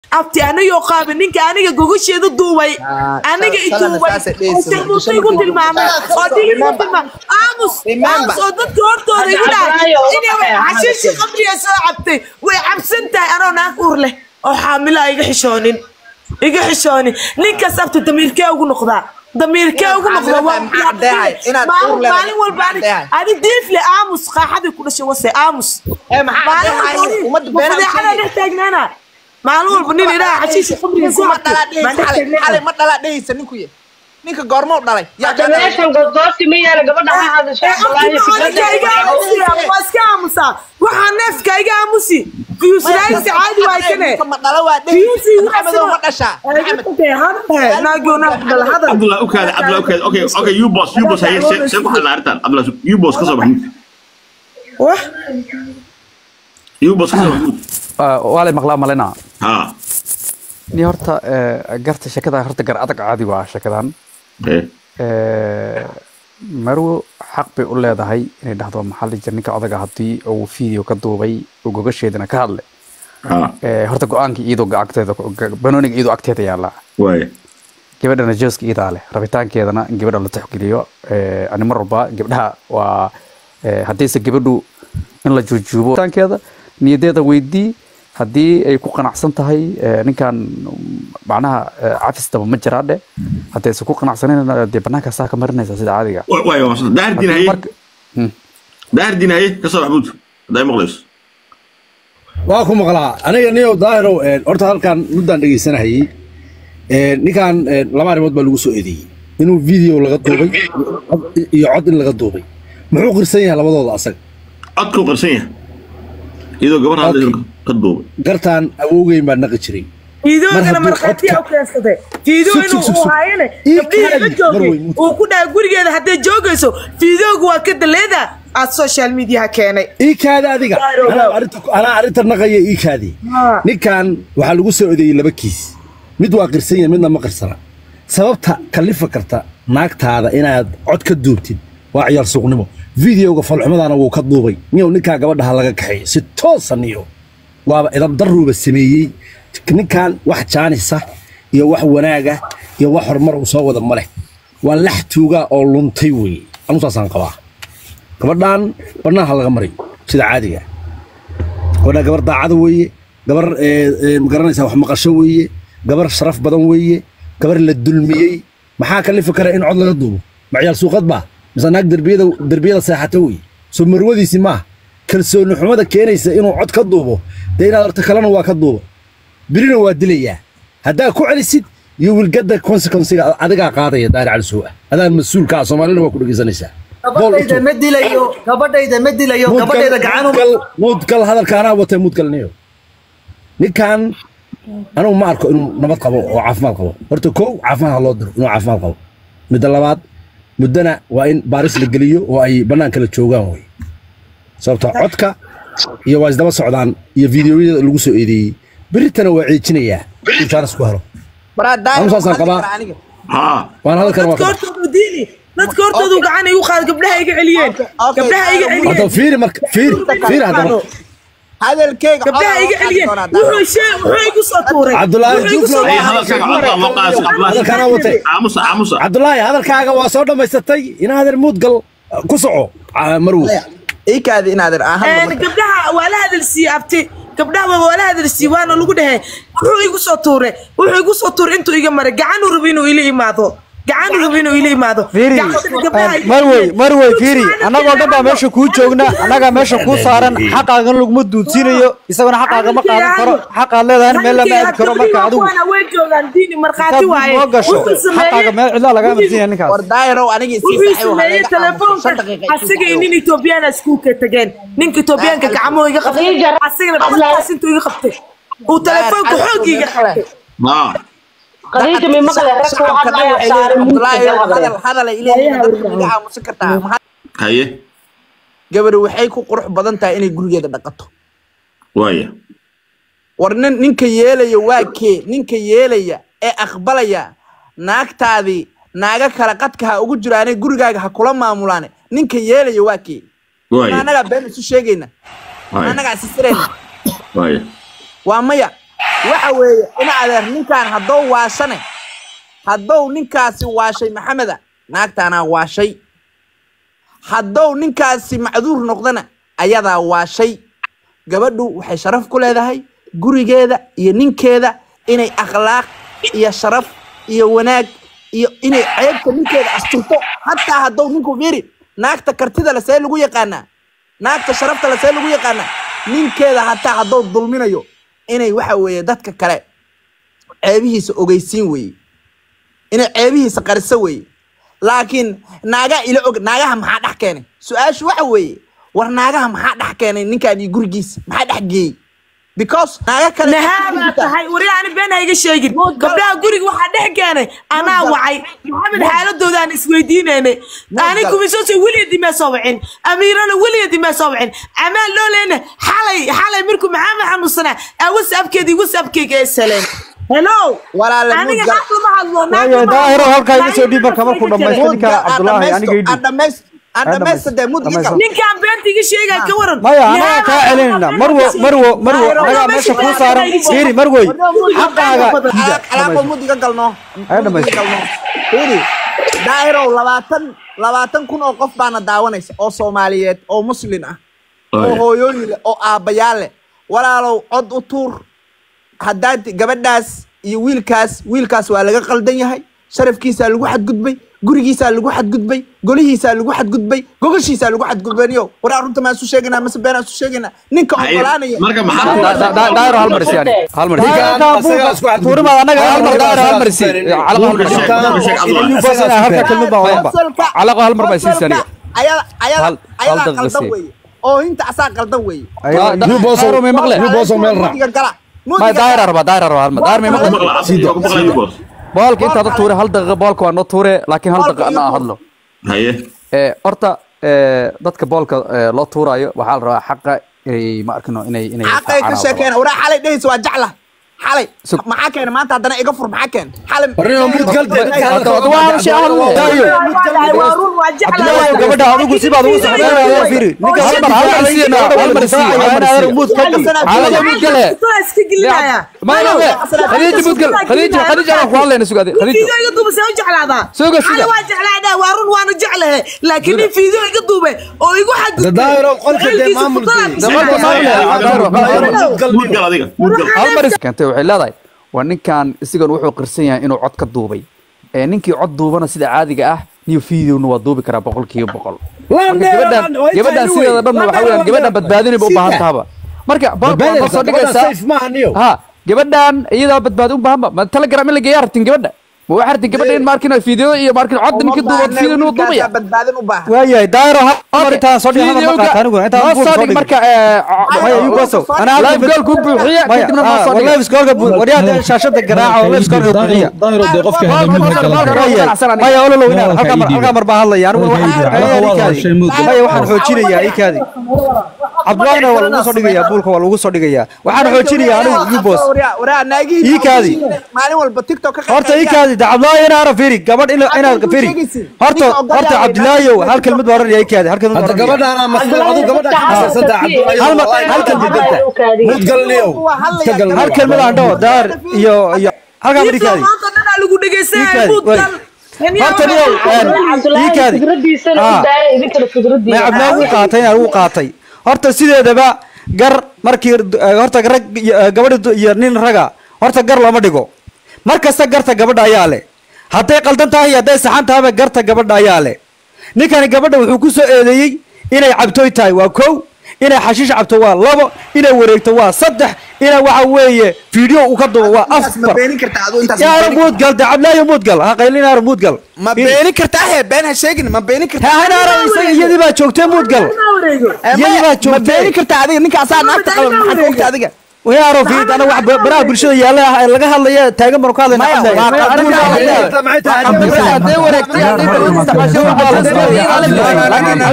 abti anigoo qaabin ninka aniga gogasheeda duubay aniga i duubay oo sharmuuta igu tilmaamay oo dil igu tilmaamay aamus aamus oo dadka hortooda igu dhahay inay xashiishi qabriya soo cabtay way cabsan tahay anoo naag uur leh oo xaamila iga xishoonin iga xishoonin ninkaas abti damiirkee ugu noqdaa damiirkee ugu noqdaa waa maalin walba ani diifle aamus qaaxadii ku dhashay wase aamus maalin dhex taagnaana maalin walba nin idhaha xashiisha qabriga soo xalay ma dhalaa dhehaysa ninku ye ninka goormo u dhalay meeshan goosgoosi ma yaala gabadha ha hadashay waa iska aamusaa waxaa neefka iga aamusi fiyuusraaysi caadi waay kane ma dhala waa dhehaysa maxamedow ma dhashaa Abdullah ukaada Abdullah ukaada okay okay you boss you boss haye se se ku xalna arrintan Abdullah you boss ka soo baxin you boss ka soo baxin waa lay maqlaa malena ha ni horta eh, garta sheekada horta gar adag caadi waa sheekadan eh Eh, marwo xaq bay u leedahay inay dhahdo maxaa la jira ninka odaga haddii uu video ka duubay uu gogasheedana ka hadle ha Eh, horta go-aanka iyadoo agteeda banooniga iyadoo agteeda yaala waay gabadhana jooska iyadaa leh rabitaankeedana in gabadha la tixgeliyo Eh, ani mar walba gabdhaha waa eh, haddayse gabadhu in la juujuubo rabitaankeeda niyadeeda weydii haddii ay ku qanacsan tahay eh, ninkan mm, macnaha eh, cafistaba ma jiraadhe haddayse ku qanacsanayna dee banaanka saa ka marinaysa sida caadiga waay waa masada daar din haye Marka- Hmm. daar din haye ka soo baxbuud haday maqlayso waa ku maqlaa aniga niyow daahirow een, horta halkan muddaan dhegaysanahayey een, ninkan een, laba arrimood baa lagu soo eedeeyey inuu video laga duubay iyo cod in laga duubay muxuu qirsan yahay labadooda asaga codkuu qarsan yahay iyadoo gabadha hadlaysa ka duubay gartaan awowgeyn baa naqi jiray fiidoogana Mar hadduu markhaatiya codka- u keensaday fiidoo Sug, inuu sug, sug, uu sug. haayane Ii gabdhihii la kaadi, joogay mar wey, uu ku dhahay gurigeeda hadday joogayso fiidoogu waa ka daleeda aad social mediaha keenay ii kaadi adiga anaa arrinta- anaa arrinta naqaya ii kaadi Haa. ninkan waxaa lagu soo eedeeyey laba kiis mid waa qirsan yahay midna ma qirsana sababta kalifa karta naagtaada inaad cod ka duubtid waa ciyaar suuqnimo videoga falxumadana wuu ka duubay niyow ninkaa gabadhaha laga kaxeeyo si toosan iyo waaba idab daruuba sameeyey ninkan wax jaanisa iyo wax wanaaga iyo wax horumar uu soo wada ma leh waa lax tuugaa oo luntay weeye anusaasaan qabaa gabadhan bannaanha laga maray sida caadiga gabadha gabar daacada weeye gabar ee, ee, magaranaysa wax maqasho weeye gabar sharaf badan weeye gabar la dulmiyey maxaa kalifi kara in cod laga duubo macyaal suuqad baa mise naag derbiyada derbiyada seexata weeye soo marwadiisi maaha kalsooni xumada keenaysa inuu cod ka duubo dee inaad horta kalena waa ka duubo birina waa dilayaa haddaa ku celisid iyo wilgada consequencega adigaa qaadaya daari cali soo ah adaa mas-uulka ah soomaalina waa ku dhegeysanaysaa Bool u gabadhayda tuur. ma dilayo gabadhayda ma dilayo gabadhayda gacan uma muudgal muudgal hadalka anaa watay muudgal niyo ninkan anugu ma arko inuu nabad qabo oo caafimaad qabo horta kow caafimaad ha loo diro inuu caafimaad qabo midda labaad muddana waa in baaris la geliyo oo ay bannaan kala joogaan wey sababto codka iyo waa isdaba socdaan iyo fiidiyoyada lagu soo eedeeyey beritana waa ceejinayaa inuu jaanis ku helo baraa daahir Anu saasaan ma hadli qabaa. karaa aniga ha waana hadalkan waa dadka ka hortoodu diini dadka hortoodu gacan igu qaad gabdhaha iga celiyeen okay, gabdhaha iga okay. hadda celiyeen fiiri marka fiiri fiiri haddaba hadalkeyga gabdhaha codaa iga loo qaadi celiyeen doonaa daahir. wuxuu shee wuxuu igu soo tuuray Cabdullaahi Wuxuu igu soo Juufle, ay tuuray. hadalkaaga codka loo qaado hadalkan Abdullah anaa watay aamusa aamusa cabdulaahi hadalkaaga waa soo dhammaysatay inaadan muudgal ku soco ah, marwo ii kaadi inaadan aan hadlo Een, marka. gabdhaha waa la hadalsiiyey abti gabdhaha waa la hadalsiiyey waana lagu dhahay wuxuu igu soo tuuray wuxuu igu soo tuuray intuu iga maray gacan uu rabo inuu ila imaado gacan uu rabo inuu ila imaado fiiri Gacantana gabdhaha iga marwey celiyeen. marwey fiiri annagoo dhan baa meesha kuu joogna annagaa meesha kuu saaran xaqaagan laguma duudsiinayo isagana xaqaaga ma qaadan karo xaqaad leedahay meel lama aadi karo marka adigu Kuwana way joogaan diini markhaati intaad waaye noo gasho Wuxuu sameeyey- xaqaaga meel cidlaa lagaa marsiinaya ninkaas war daahirow aniga isii wuxuu saaxiib waxaa sameeyey laga aamusa shan telefoonka daqiiqa isii asaga iyo saaxiib. nin etoobiyaan iskuulka tageen ninka etoobiyaanka gacmuhu iga qabtay asagana gacmahaas intuu iga qabtay uu telefoonka xoog iga qabtay ha qadiija mi maqle rag ku hadlaya saaran Abdullaahi, muudka hadal hadal ay leeyihiin dadka iga aamusin kartaa Maxaa- haye gabadhu waxay ku qurux badan tahay inay gurigeeda dhaqato waaya war nin ninka yeelaya waa kee ninka yeelaya ee aqbalaya naagtaadii naaga kale qadka ha ugu jiraane gurigaaga ha kula maamulaane ninka yeelaya waa kee ma waaya annagaa been isu sheegayna ma waaya annagaa isisirayna waaya waa maya waxa weeye in adeer ninkaan haddou waashane haddou ninkaasi waashay maxameda naagtaanaa waashay haddou ninkaasi macduur noqdana ayadaa waashay gabadhu waxay sharaf ku leedahay gurigeeda iyo ninkeeda inay akhlaaq iyo sharaf iyo wanaag iyo inay ceebta ninkeeda asturto hataa haddou ninku fiiri naagta kartida le see lagu yaqaanaa naagta sharafta le see lagu yaqaanaa ninkeeda hataa haddou dulminayo inay waxa weeye dadka kale ceebihiisa ogeysiin weeye inay ceebihiisa qariso weeye laakiin naagaa ila og naagaha maxaa dhex keenay su-aashu waxa weeye war naagaha maxaa dhex keenay ninkaan iyo gurigiisa maxaa dhex geeyey because naaga kale nahaa baa tahay wari ani been ha iga sheegin gabdhaha guriga waxaa dhex keenay anaa wacay maxamed xaaladoodaaan isweydiinaynay ani kumisose weligeedii mee soo wicin amiirana weligeedii mee soo wicin amaan loo leena xalay xalay markuu maxamed xanuunsanaa aa whatsappkeedii whatsappkeyga ee saleen hello Walaale aniga mudgal- xaq lama hadlo naag waayo lama daahiro hadlo. halkaa iga soo dhiib marka markuu dhamaysto ninka cabdulaahi aniga idhi adhamaystade mudgiga ninkaan beenta iga sheegaya ka waran maya anaga kaa celinayna marwo marwo marwo anagaa meesha kuu saaran fiiri marwoy xaqaaga diida alaaqo mudiga galno Ayo dhamaysto. Mudiga galno. fiiri daahirow labaatan labaatan kun oo qof baana daawanaysa oo soomaaliyeed oo muslin ah oo hooyooyin leh oo aabbayaal leh walaalow cod u tuur haddaad gabadhaas iyo wiilkaas wiilkaas waa laga qaldan yahay sharafkiisaa lagu xadgudbay gurigiisaa lagu xadgudbay golihiisaa lagu xadgudbay gogashiisaa lagu xadgudbayniyo waraa runta maan isu sheegaynaa mase beenaan isu sheegaynaa ninka Haye, ogolaanaya marka maxaa Da- da- da- daahiro hal mar siyaani hal mar siyaani. tuurimaad anaga hal mar daahiro hal mar si calaqo hal mar si halka kelmad baa wadanba calaqo hal mar baa sii siyaaniga ayada ayada Hal- hal ayada daqiiqo qaldan sii. weeye oo inta asaa qaldan weeye Da- da- daahiro may maqle mudiga gala may daahiro raba daahiro raba hal mar daahiro may maqle boolka intaad u tuure hal daqiiqo boolka waa noo tuure laakiin hal daqiiqo ana hadlo haye ee horta ee dadka boolka ee, loo tuurayo waxaa la rabaa xaqa inay ma arkino inay inay xaqay ka raacaan. sheekeena waraa xalay dhehaysa waa jecla xalay Sug- maxaa keena maanta haddana iga fur maxaa keena xalay Warnimo mudgal Hadda- hadda waa shay hal daayo waa run waa jeclahay Abdullaahi gabadha adigu sibaad ugu socdeenaya fiiri ninka hal mar hal mar siiyana hal mar sii hal mar sii muud ka dhig xaalada mid gale Intaa iska gelinaya ma la we khadiija mid gal khadiija khadiija aan ku hadlayna sugaade khadiija fiideo iga duubay see u jeclaadaa Suga, suga. Xalay waa jeclaadaa waa run waana jeclahay laakiin nin fiideo iga duubay oo igu xadgudbay Daahiro, qolka dee Xilkiisa maamulkiisa. futada- dabalka maamule mudgal adiga mudgal hal mar keentay waxay leedahay waa ninkan isigan wuxuu qirsan yahay inuu cod ka duubay ee ninkii cod duubana sida caadiga ah niyo fiidowna waa duubi karaa boqolkiiba boqol marka gabadhan gabadhan sideeda dhanna waxa weeyaan gabadhan badbaadinayba u baahan tahaba marka boolka waa noo soo dhigaysaa ha gabadhan iyadaa badbaadi u baahanba ma telegram in la geeyaa rabtin gabadha ma waxaa rabtin gabadha in maarkin fiideo iyo maarkin cod ninkii duuba fiideo inuu duubaya badbaadin u baahan waayahay daahiro hal mar intaan soo dhig hal mar ma qaata aniguna intaan noo buul soo soo dhig dhig marka maya yugoso ana hal live goal ku buuxiya maya kadibna noo soo dhig live scoorka waryaada shaashada garaaca oo live scoorka buuxiya daahiro dee qofka maya ololo inaan halkaa mar halkaa mar baan hadlaya anigu waxaan maya waxaan xoojinayaa ikaadi cabdullaahina waa lagu soo dhigayaa buulka waa lagu soo dhigayaa waxaan xoojinayaa anigu yubos waraa naagihii Ii kaadi. maalin walba tiktok ka horta ikaadi da cabdullaahi inaa ara firi gabadh ina inaad firi horta horta cabdullaahiyow hal kelmad baa oranaya ikaadi hal kelmad baa hadda oranaya gabadhaana mas'uul adu gabadha ka xasarsantaa hal mar hal kelmad mudgalniyow iska gal hal kelmad aan dhaho daar iyo iyo halkaa mar Fiideo ikaadi maanta dhanaa lagu dhegeysanaya Ikaadi, buudkan horta niyow ikaadi may cabdullaahi wuu qaatay inaan wuu qaatay horta sideedaba gar markii eh, horta rag iyo, eh, gabadha du- iyo nin raga horta gar lama dhigo mar kasta garta gabadha ayaa leh hadday qaldan tahay iyo hadday saxan tahayba garta gabadha ayaa leh ninkani gabadha wuxuu ku soo eedeeyey inay cabtooy tahay waa kow inay xashiish cabto waa labo inay wareegto waa saddex inay waxa weeye fiideo uu ka dubo waa ma afar beenin kartaa aduu intaas yaara muudgal de cabdilaahi muudgal ha qaylinaara muudgal ma beenin kartaa he been ha sheegin ma beenin kartaa hanaara isaga iyadii baa joogtee muudgal iyadii baa ma joogtee beenin kartaa adiga ninka asaa naagta qaba maxaad ka ogta adiga wayaaro fiid ana wax baraha bulshada yaalla ah ee laga hadlaya taagan banu ka hadlayna Maya, waa qabuul baa la leeyahay. maxay tahay hadday wareegtay hadday dawlad isticmaashay waa la isticmaashay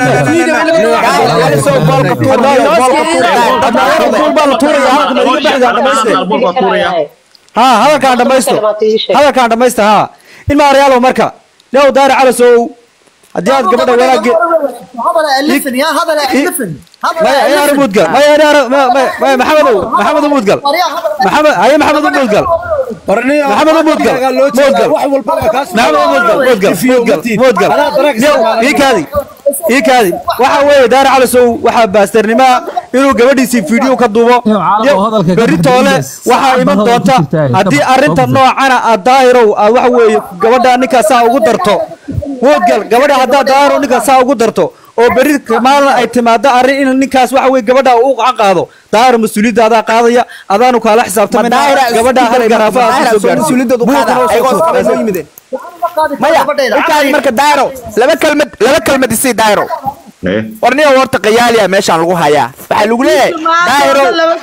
ha hadalkaan dhamaysto hadalkaan dhamaysta ha in maarayaalow marka leow daari calasow haddii aad gabadha wanaagge هذا ألفن يا هذا ألفن maya ya ara muudgal maya ya ara maya maxamedow maxamedow muudgal maxamed haye maxamedow muudgal maxamedow muudgal muudgal maxamedow muudgal muudgal muudgal muudgal ii kaadi ii kaadi waxa weeye daara calisow waxaa baastarnimaa inuu gabadhiisii fiidhiyo ka duubo berri toole waxaa iman doonta haddii arrinta noocana aad daahirow aad waxa weeye gabadha ninkaasaa ugu darto muudgal gabadha haddaad daahirow ninkaasaa ugu darto oo berri maalin ay timaado arrin in ninkaas waxa weye gabadha uu gacan qaado daahir mas-uuliyadda adaa qaadaya adaanu kaala xisaabtamina gabadha hal garaafa aad kusoo mas-uuliyadoodu qaada ayagoo isqabay noo yimideen maya inkaadi marka daayro laba kelmad laba kelmad isii daayro Eh. war niyo horta qayaaliya meeshaan lagu hayaa waxaa lagu leeyahay daayro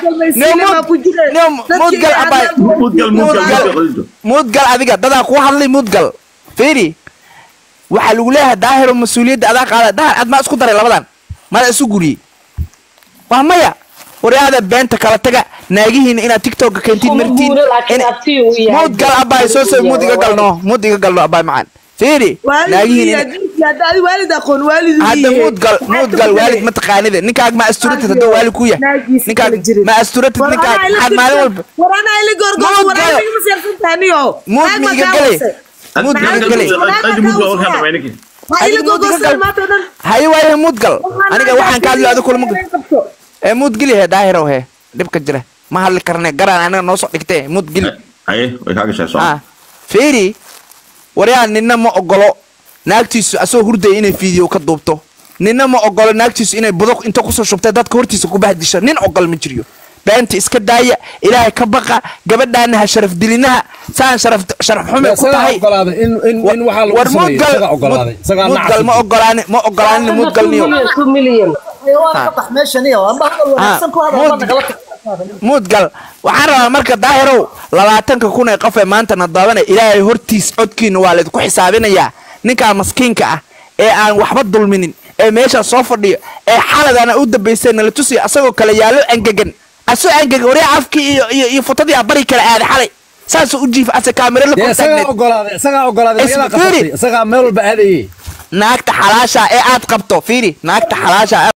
mudgal abay Mudgal, mudgal, mudgal. mudgal adiga dadaa kuu hadlay mudgal fiiri waxaa lagu leeyahay daahiro mas-uuliyadda adaa qaada daahir aad maa isku daray labadan mada isu guriyey waa maya waryaada beenta kala taga naagihiina inaad tiktoka keentiin martiin guuro, laakiin in- abti uu yahay. muud gal abaay soo soo muud iga galno muud iga galno abaay macaan fiiri naagihiina waalid waalid aqoon waalid hadda muud gal muud gal waalid ma taqaanide ninkaaga ma asturatid hadduu waalid ku yahay ninkaaga ma asturatid ninkaaga maxaad maalin walba warana ila gorgor Muud warana gal. iga maseersan tahaniyo muud ma iga gale muud ma iga gale Aad mudgal oo kala bayna kii. ma ila gorgor maanta dhan haye waaye muud gal aniga waxaan ka hadlo adiga kulma ee muud geli he daahirow he dhibka jira ma hadli karne garaan aniga noo soo dhigtee muud geli Haye, way kaaga shaqeysaa. ah fiiri waryaa ninna ma ogolo naagtiisu asoo hurdaya inay fiidiyo ka duubto ninna ma ogolo naagtiisu inay buduq inta kusoo shubtay dadka hortiisa ku bahdisho nin ogol ma jiriyo beenta iska daaya ilaahay ka baqa gabadhaana ha sharaf dilinaha saan sharaf sharaf xume ku tahay war muudgal muudgal ma ogolaani ma ogolaanin muudgalniyo two million قطح ماشي نيو أما هذا الوحسن كل هذا مود- والله غلط muudgal waxaan rabaa marka daahirow labaatanka kun ee qof ee maanta nadaabanaya ilaahay hortiis codkiina waa laydinku xisaabinayaa ninkaa maskiinka ah ee aan waxba dulminin ee meeshaa soo fadhiyo ee xaladana u dambaysay nala tusiya asagoo kale yaallo angegan asoo angegan waryaa afkii iyo iyo iyo futadii abari kale aaday xalay saasuu u jiifa ase kaamiro la isagaa kortaagneed ogolaaday isagaa ogolaaday iyadaa Isfiiri. qabsatay isagaa meel walba aadayey naagta xalaasha ee aad qabto fiiri naagta xalaasha